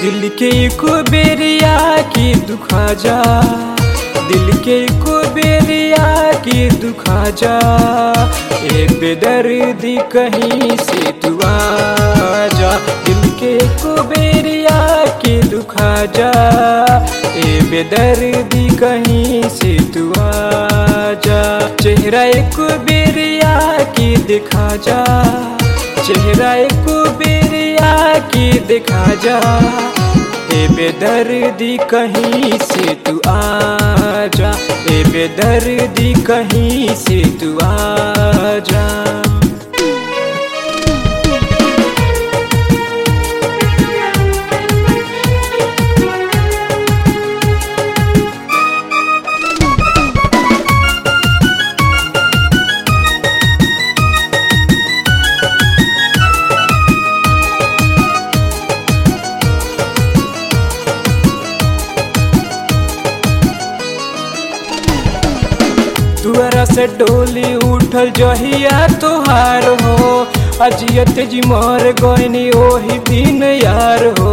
दिल के एको बेरिया की दुखा जा दिल के एको बेरिया की दुखा जा ए बेदर्दी कहीं से तू आ जा दिल के एको बेरिया की दुखा जा ए बेदर्दी कहीं से तू आ जा चेहरा एको बेरिया की दिखा जा चेहरा एको बेरिया की दिखा जा ए बेदर्दी कहीं से तू आ जा ए बेदर्दी कहीं से तू आ जा तुअरा से डोली उठल जहिया तोहार हो अजियत जी मर गईनी ओही दिन यार हो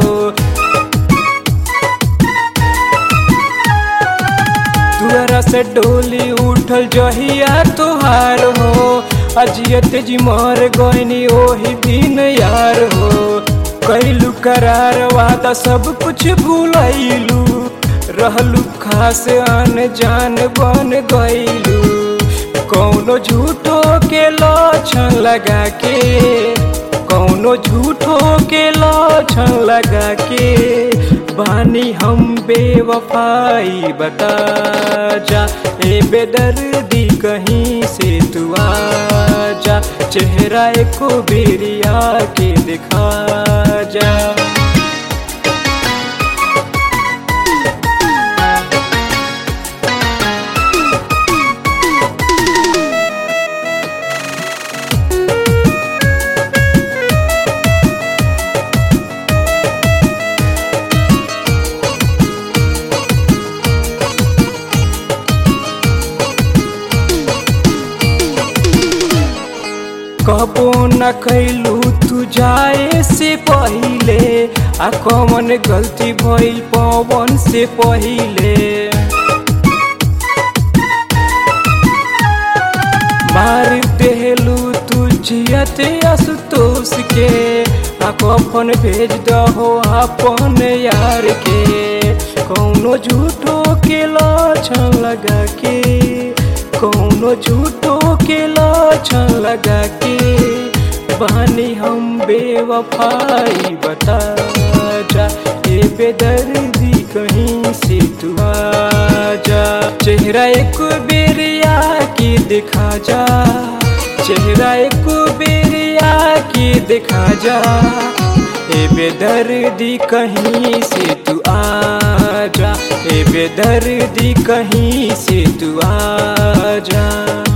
तुअरा से डोली उठल जहिया तोहार हो अजियत जी मर गईनी ओही दिन यार हो कैलू करार वादा सब कुछ भूलैलू रहलू खास अनजान बन गईलू कौनो झूठो के लक्षण लगा के कौनो झूठो के लक्षण लगा के बानी हम बेवफाई बता जा ए बेदर्दी कहीं से तू आ जा चेहरा एको बेरिया के दिखा जा कबो न कैलू तू जाए से पहिले आ कौन गलती भइल पवन से पहिले मार देहलू तू जियते आशुतोष के आ कफन भेज दहो अपन यार के कौनो झूठो के लक्षण लगा के कौनो झूठो के लक्षण लगा के बानी हम बेवफाई बता जा ए बेदर्दी कहीं से तू आ जा चेहरा एक बेरिया की दिखा जा चेहरा एक बेरिया की दिखा जा ए बेदर्दी कहीं से तू आ जा ए बेदर्दी कहीं से तू आ जा